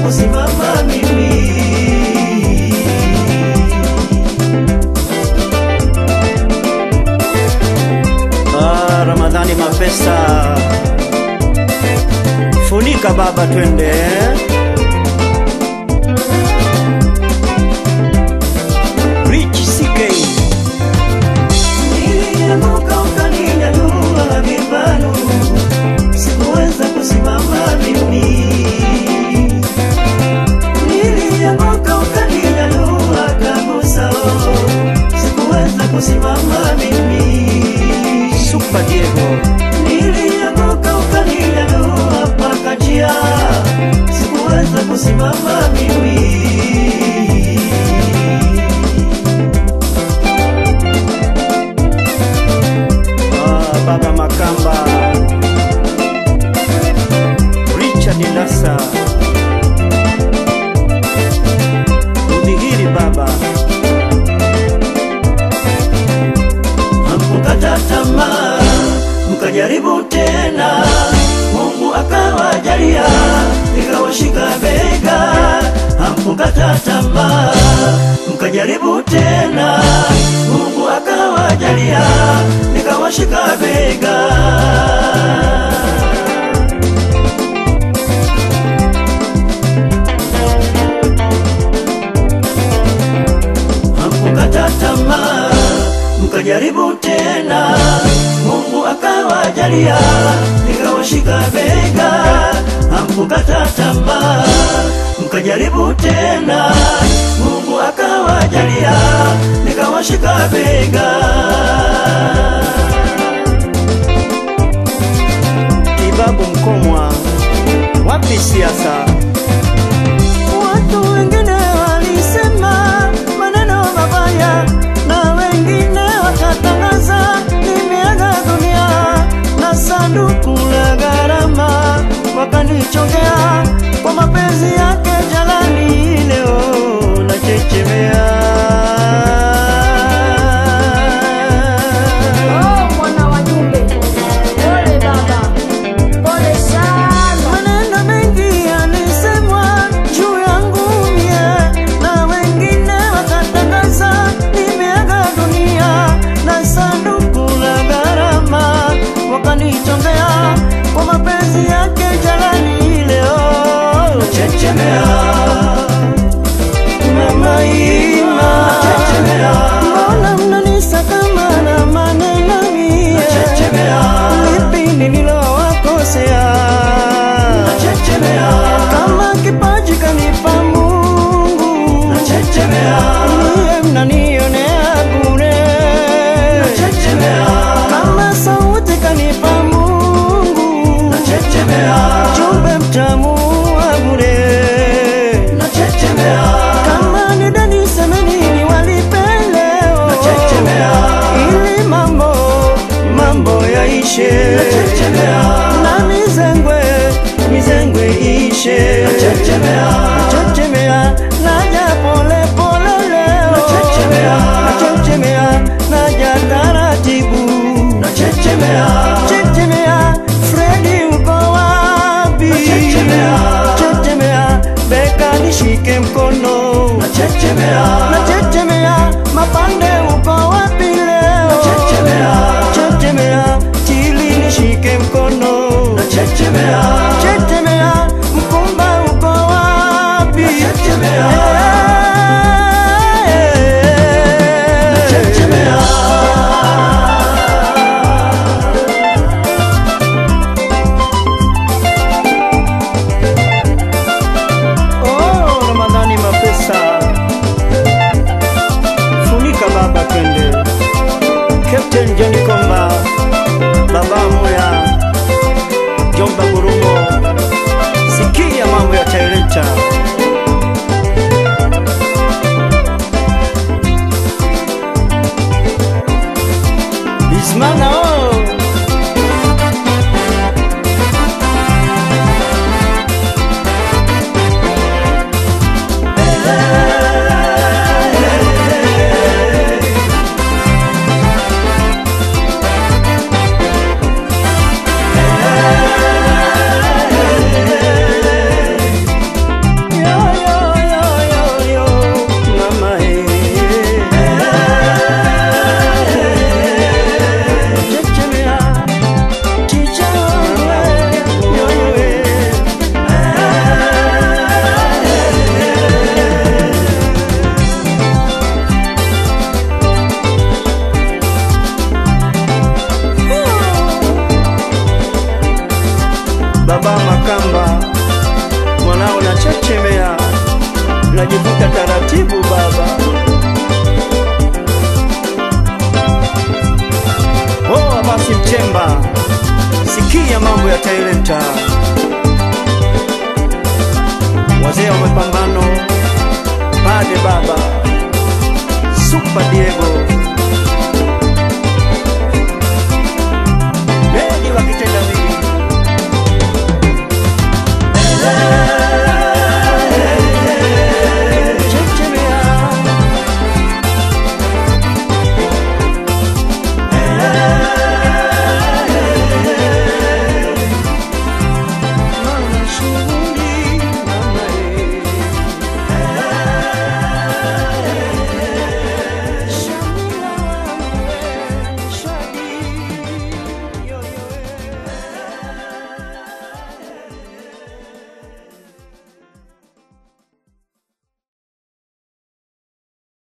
kusimama mimi Ah, Ramadhani Mapesa, funika baba, twende Rich CK Nilianguka ukaninyanyua vibanu, sikuweza kusimama mimi. Nilianguka ukaninyanyua kabisa, sikuweza kusimama mimi. Super Diego Nilianguka ukaninyanyua mpaka njia, sikuweza kusimama mimi. Ah, Baba Makamba, Richard Lassa, Udhihiri Baba, hamkukata tamaa, mkajaribu tena, Mungu akawajalia, ikawashika bega, hamkukata tamaa, mkajaribu tena, Mungu akawajalia, nikawashika bega. hamkukata tamaa, mkajaribu tena, Mungu akawajalia, nikawashika bega. Hamkukata tamaa, mkajaribu tena, Mungu akawajalia, nikawashika bega. Kibabu Mkomwa, wapi siasa? Watu wengine walisema maneno mabaya na wengine wakatangaza nimeaga dunia na sanduku la gharama wakanichongea kwa mapenzi yake jalani, leo nachechemea. Oh, mwana wa Jumbe, pole baba, pole sana. Maneno mengi yalisemwa juu yangu mie, na wengine wakatangaza nimeaga dunia na sanduku la gharama wakanichongea kwa mapenzi yake jalani, leo Chechemea, mama ima chechemea, mbona mnanisakama na maneno mie? chechemea, Lipi nililowakosea? chechemea, kama kipaji kanipa Mungu, chechemea, niye mnanionea bure. chechemea, Kama sauti kanipa Mungu, chechemea, jumbe mtamu wa bure. chechemea, Kama ni deni semeni walipe leo, chechemea, ili mambo mambo yaishe, chechemea, na mizengwe mizengwe ishe. chechemea, Nachechemea, naja pole pole leo. Nachechemea. Nachechemea, naja taratibu. chechemea, Chechemea, Fredi uko wapi? Nachechemea. Chechemea, beka nishike mkono. chechemea, Nachechemea, mapande uko wapi leo? Nachechemea. Chechemea, chili nishike mkono. chechemea, Chechemea, mkumba uko wapi? Nachechemea. Eh, chechemea. Oh, Ramadhani Mapesa, funika baba. tunajivuta taratibu baba. Oh, basi Mchemba, sikia mambo ya talenta, wazee wa mapambano, Pade baba, Super Diego